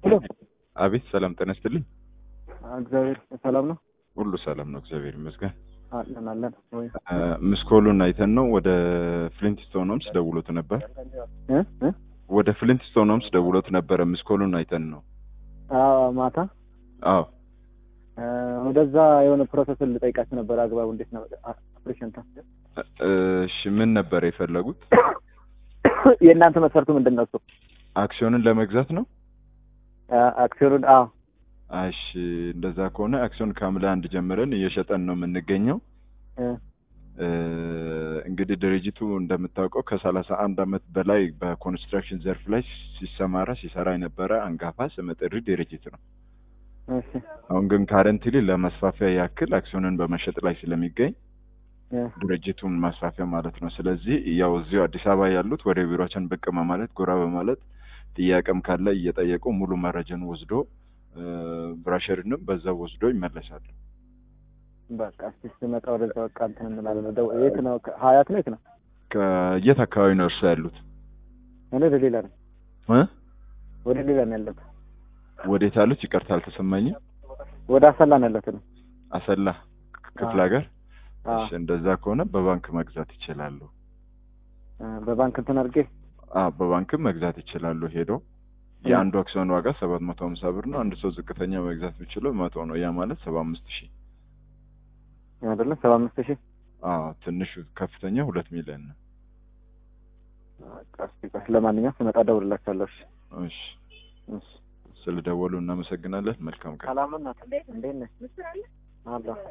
ሄሎ አቤት ሰላም ጤና ይስጥልኝ። እግዚአብሔር ሰላም ነው ሁሉ ሰላም ነው፣ እግዚአብሔር ይመስገን። አለን አለን ወይ ምስኮሉን አይተን ነው ወደ ፍሊንትስቶን ሆምስ ደውሎት ነበር። እ እ ወደ ፍሊንትስቶን ሆምስ ደውሎት ነበረ። ምስኮሉን አይተን ነው። አዎ ማታ አዎ እ ወደዛ የሆነ ፕሮሰስ ልጠይቃችሁ ነበር። አግባቡ እንዴት ነው ኦፕሬሽን ታ እሺ፣ ምን ነበር የፈለጉት? የእናንተ መስፈርቱ ምንድን ነው? እሱ አክሲዮንን ለመግዛት ነው። አክሲዮኑን አዎ እሺ፣ እንደዛ ከሆነ አክሲዮን ከሐምሌ አንድ ጀምረን እየሸጠን ነው የምንገኘው። እ እ እንግዲህ ድርጅቱ እንደምታውቀው ከሰላሳ አንድ አመት በላይ በኮንስትራክሽን ዘርፍ ላይ ሲሰማራ ሲሰራ የነበረ አንጋፋ ስመጥር ድርጅት ነው። እሺ አሁን ግን ካረንትሊ ለመስፋፊያ ያክል አክሲዮንን በመሸጥ ላይ ስለሚገኝ እ ድርጅቱን ማስፋፊያ ማለት ነው። ስለዚህ ያው እዚሁ አዲስ አበባ ያሉት ወደ ቢሮችን ብቅ በማለት ጎራ በማለት ጥያቄም ካለ እየጠየቁ ሙሉ መረጃን ወስዶ ብራሸርንም በዛው ወስዶ ይመለሳሉ። በቃ እስኪ ስመጣ ወደዛ በቃ እንትን እንላለን። ወደ የት ነው? ሀያት ነው? የት ነው? ከየት አካባቢ ነው እርሱ ያሉት? እኔ ወደ ሌላ ነው እ ወደ ሌላ ነው ያለሁት። ወዴት ያሉት? ይቅርታ አልተሰማኝም። ወደ አሰላ ነው ያለሁት ነው። አሰላ ክፍለ ሀገር። አዎ እሺ፣ እንደዛ ከሆነ በባንክ መግዛት ይችላሉ። እ በባንክ እንትን አድርጌ አዎ በባንክም መግዛት ይችላሉ። ሄዶ የአንዱ አክሲዮን ዋጋ ሰባት መቶ ሀምሳ ብር ነው። አንድ ሰው ዝቅተኛ መግዛት የሚችለው መቶ ነው። ያ ማለት ሰባ አምስት ሺህ አይደለ? ሰባ አምስት ሺህ አዎ ትንሹ ከፍተኛ ሁለት ሚሊዮን ነው። በቃ እስኪ ቆይ፣ ለማንኛውም ስመጣ እደውልላችኋለሁ። እሺ እሺ እሺ ስለደወሉ እናመሰግናለን። መልካም ቀን። ሰላም ናት። እንዴት ነህ? አለሁ